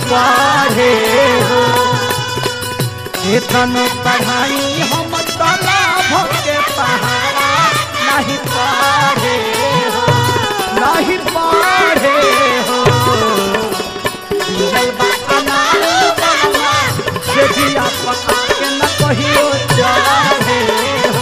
पढ़े हो इतन पढ़ाई हम तालाब के पहाड़ा नहीं पढ़े हो नहीं पढ़े हो मिलल बा अनार बनवा, से जिया पका के न कहियो चढ़े हो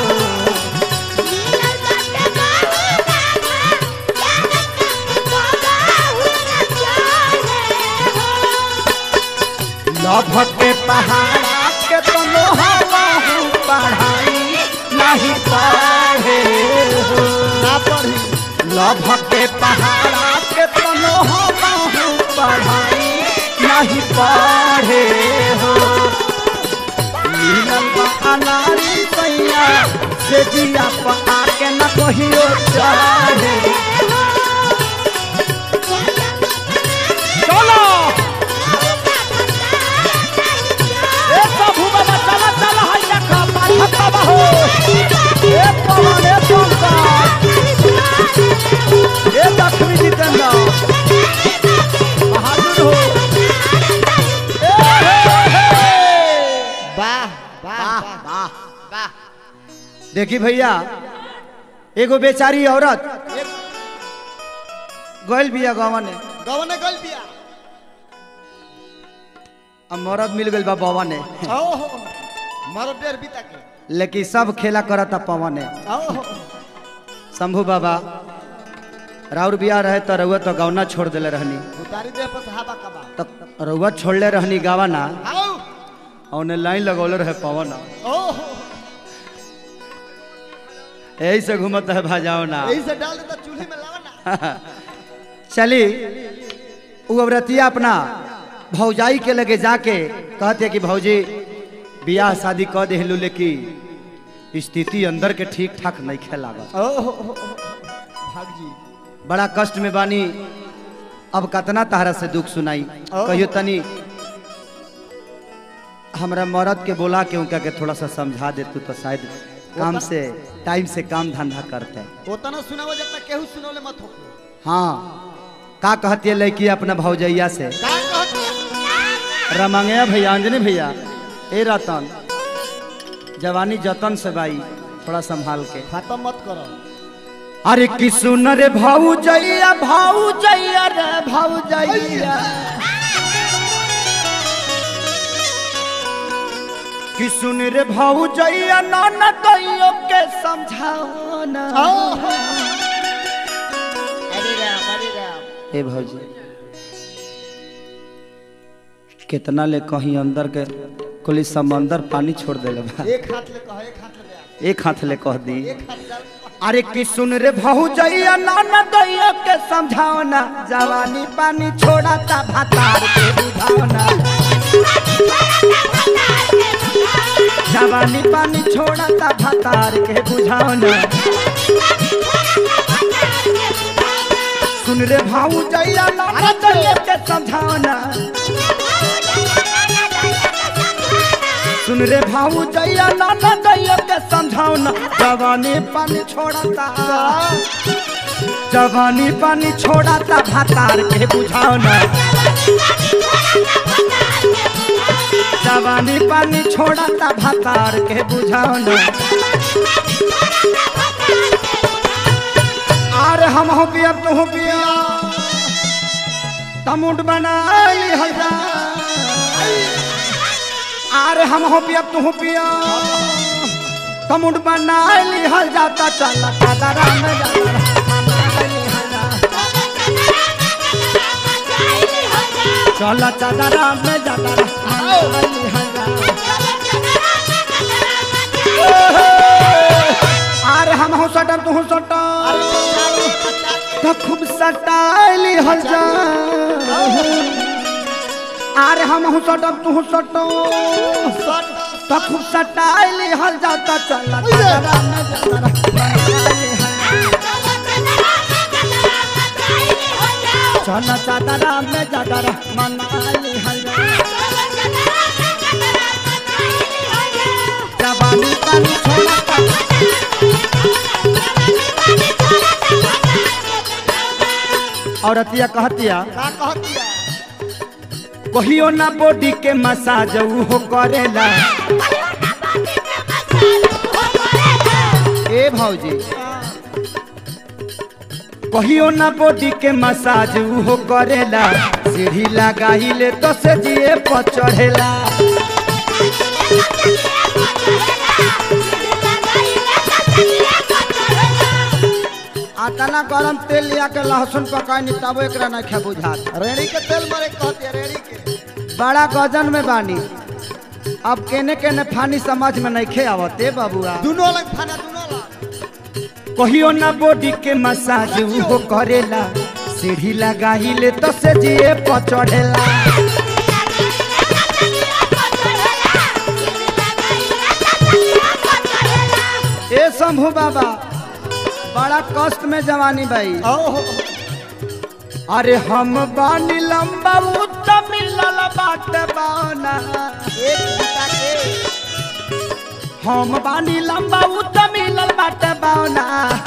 लभ के पहाड़ा के तो लोहाऊ पढ़ाई नहीं पढ़े हो ना पढ़ी लभ के पहाड़ा के तो लोहाऊ पढ़ाई नहीं पढ़े हो मिलल बा अनारी सैया से जिया पका के न कहियो चढ़े चलो ए प्रभु बाबा चला चला हाय देखा पाछा बाबा हो ए पवन ए पंकज ए लक्ष्मी जितेंद्र बहादुर हो ए हे हे वाह वाह वाह वाह देखी भैया एगो बेचारी औरत गइल बिया गवन गवने गल बिया अब मरद मिल गइल बा बवन ओहो मारो डेर बीता के लेकिन सब खेला करता पवन ओहो शंभू बाबा राउर बिया रहे तो रउआ तो गौना छोड़ देले रहनी उतारी दे पर हवा कबा तो रउआ छोड़ले रहनी गावाना आओ औने लाइन लगौले रहे पवन ओहो यही से घूमत है भाजाओ ना यही से डाल देता चूल्हे में लावा ना चली वो औरतिया अपना भौजाई के लगे जाके कहते कि भौजी बियाह शादी कह देहलू लेकिन स्थिति अंदर के ठीक ठाक नहीं खेलागा ओहो भाग जी बड़ा कष्ट में बानी अब कतना तारा से दुख सुनाई ओ। कहियो तनी हमरा मरद के बोला के उनका के थोड़ा सा समझा दे तू तो शायद काम ओता- से टाइम से काम धंधा करते ओतना सुनावो जब तक केहू सुनौले मत हो हाँ का कहती है लड़की अपना भौजैया से का कहत रमंगया भैया अंजनी भैया ए रतन जवानी जतन से बाई थोड़ा संभाल के खत्म मत करो अरे कि सुन रे भौजैया भौजैया रे भौजैया कि सुन रे भौजैया नाना कहियो के समझाओ ना ओहो अरे राम अरे राम ए भौजी कितना ले कहीं अंदर के कुली समंदर पानी छोड़ देले बा एक हाथ ले कहो एक हाथ ले बया एक हाथ ले कह दी एक हाथ डाल अरे कि सुन रे भौजैया नाना दैया के समझाओ ना जवानी पानी छोड़ा ता भातार के बुझाओ ना जवानी पानी छोड़ा ता भातार के बुझाओ ना सुन रे भौजैया नाना दैया के समझाओ ना सुन रे भौजैया नाना दैया के समझाओ ना जवानी पानी छोड़ा ता जवानी पानी छोड़ा ता भातार के बुझाओ ना जवानी पानी छोड़ा ता भातार के बुझाओ ना अरे हम हो पिया तू हो पिया तमुट बनाई हजा अरे हम हो पिया तू हो पिया तमुट बनाई हल जाता चला कदरा में जाता चला चदरा में जाता अरे हम हो सटर तू हो सटर तो खूब सटाइली हल जा अरे हम हो सटर तू हो सटर तो खूब सटाइली हल जाता चला चदरा में जाता चला चदरा में जाता मनाली हल जा जवानी पानी छोड़ा औरतिया कहतिया का कहतिया कहियो ना बॉडी के मसाज हो करेला ए भौजी कहियो ना बॉडी के मसाज हो करेला सीढ़ी लगाइले तो से जिए पर चढ़ेला आतना गरम तेल लिया के लहसुन पकाई नी तब एकरा ना खे बुझात रेड़ी के तेल मारे कहती है रेड़ी के बड़ा गजन में बानी अब केने केने फानी समझ में नहीं खे आवते बाबुआ दोनों अलग खाना दोनों अलग कहियो ना बॉडी के मसाज हो करेला सीढ़ी लगाइले तो से जिए पर चढ़ेला ए शंभू बाबा बड़ा कष्ट में जवानी भाई ओहो अरे हम बानी लंबा उत मिलल बाट बाना एक बीता के हम बानी लंबा उत मिलल बाट बाना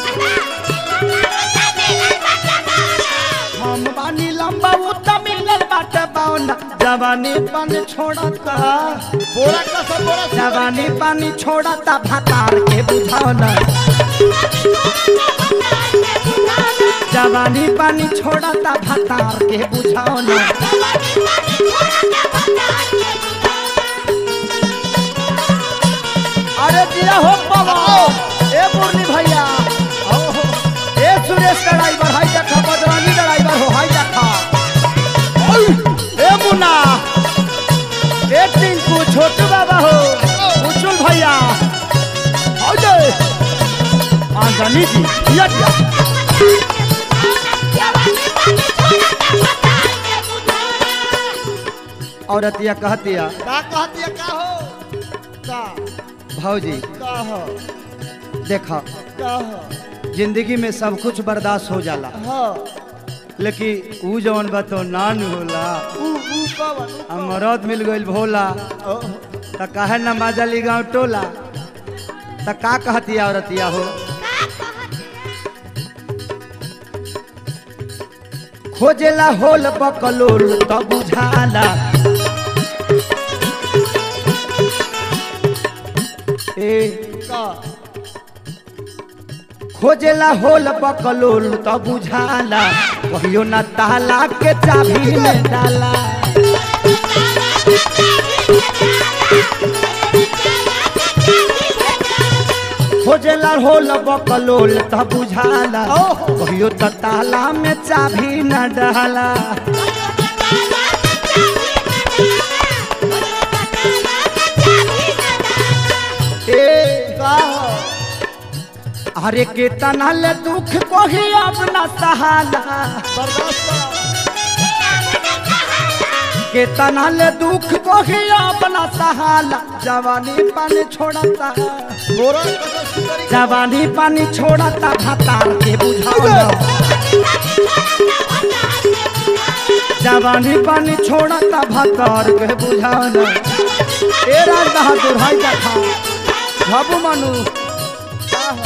हम बानी लंबा उत मिलल बाट बाना जवानी पानी छोड़ता बोरा का सब बोरा सब जवानी पानी छोड़ता भातार के बुझाना जवानी पानी छोड़ता भातार के बुझाना अरे दिया हो बाबा ए मुरली भैया ओहो ए सुरेश ड्राइवर हाई देखा बजरंगी ड्राइवर हो हाई देखा ओय, ए मुन्ना ए टिंकू छोटू बाबा हो उचुल भैया आओ जे आंजनी जी दिया दिया औरतिया कहतिया का कहती है का हो का भौजी का हो देखा का हो जिंदगी में सब कुछ बर्दाश्त हो जाला हाँ लेकिन ऊ जवन बा तो नान होला ऊ ऊ पवन आ मरद मिल गइल भोला ओहो त काहे न माजली गाँव टोला त का कहती औरतिया हो खोजेला होल बकलोल त बुझाला ए का खोजेला होल बकलोल त बुझाला कहियो न ताला के चाभी में डाला खोजेला होल बकलोल त बुझाला ओहो। कहियो त ताला में चाभी न डाला ए का हो अरे के तनल दुख कोही अपना सहाला बर्दाश्त करो के तनल दुख कोही अपना सहाला जवानी पानी छोड़ता बोरा का सब सुंदरी जवानी पानी छोड़ता भातार के बुझाना जवानी पानी छोड़ता भातार के बुझाना ए राज बहादुर हाय देखा बाबू मानू का हो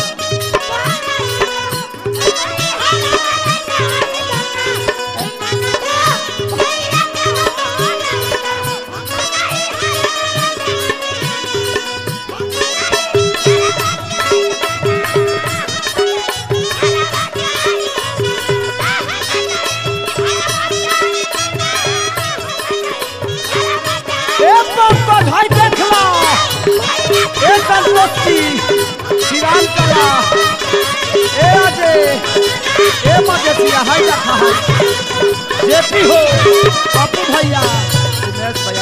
ए पंकज हाय देखला ए संतोषी श्रीराम कला ए अजय ए मजेसिया हाय देखा जेपी हो पप्पू भैया उमेश भैया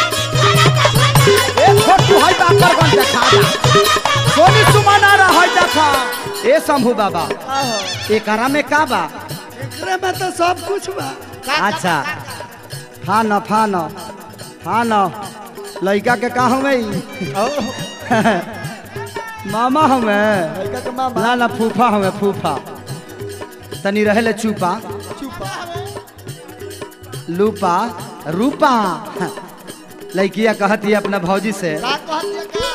ए छोटू हाय बाकरगंज देखा जा सोनी सुमना रहा हाय देखा ए शंभू बाबा का हो एकरा में का बा एकरे में तो सब कुछ बा अच्छा फान फान फान लड़का के का हमें ओहो मामा हमें लड़का के मामा ना ना फूफा हमें फूफा तनी रहे चूपा चुपा लूपा रूपा लड़किया कहती है अपना भौजी से का कहती है का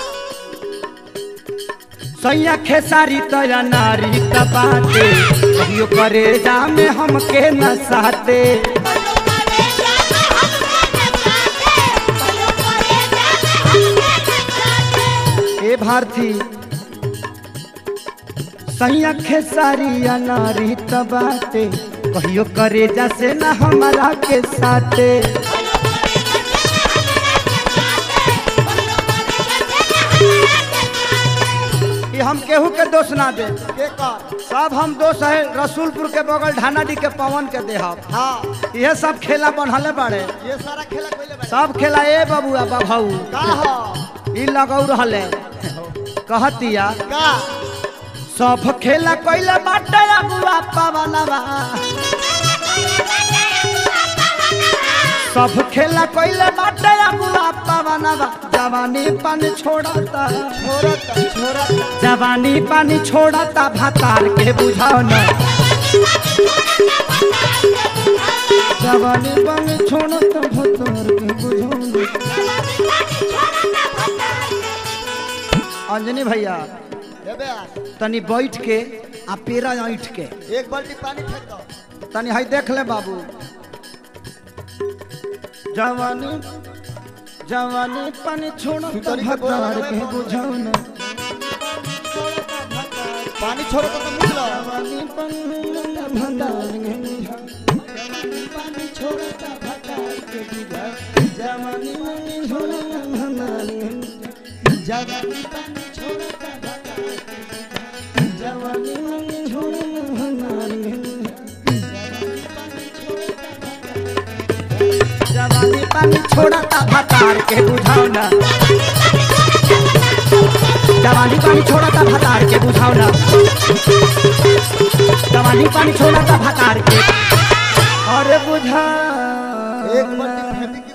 सैया खेसारी तया नारी तपाते कहियो करे जा में हमके न साते भारती सैया खेसारिया नारी तबाते कहियो करे जैसे ना हमारा के साथे ये हम केहू के दोष ना दे के कर सब हम दोष है रसूलपुर के बगल ढानाडी के पवन के देहब हाँ यह सब खेला बनहले बाड़े ये सारा खेला कोइले बा सब खेला ए बबुआ बभाऊ का हो ई लगौ रहले कहतिया का सब खेला कइले बाटे अबुआ पवनवा सब खेला कइले बाटे अबुआ पवनवा जवानी पानी छोड़ता छोरत छोरत जवानी पानी छोड़ता भातार के बुझाओ न जवानी पानी छोड़ता भातार के बुझाओ न अंजनी भैया देबे आ तनी बैठ के आ पेरा ऐठ के एक बाल्टी पानी फेंक दो तनी हई देख ले बाबू जवानी जवानी पानी छोड़ता सुतरी के बोरा भातार लगावे के बाबू। बुझाओ न पानी छोड़ो तो मुझ लो जवानी पानी छोड़ता भातार के बुझाओ पानी छोड़ो तो भटार के बुझा जवानी पानी छोड़ता भातार के जवानी पानी छोड़ो तो भटार जवानी पानी छोड़ता भातार के जवानी पानी छोड़ता भतार के बुझाओ ना जवानी पानी छोड़ता भतार के बुझाओ ना जवानी पानी छोड़ता भतार के अरे बुझा एक बाल्टी फेंक के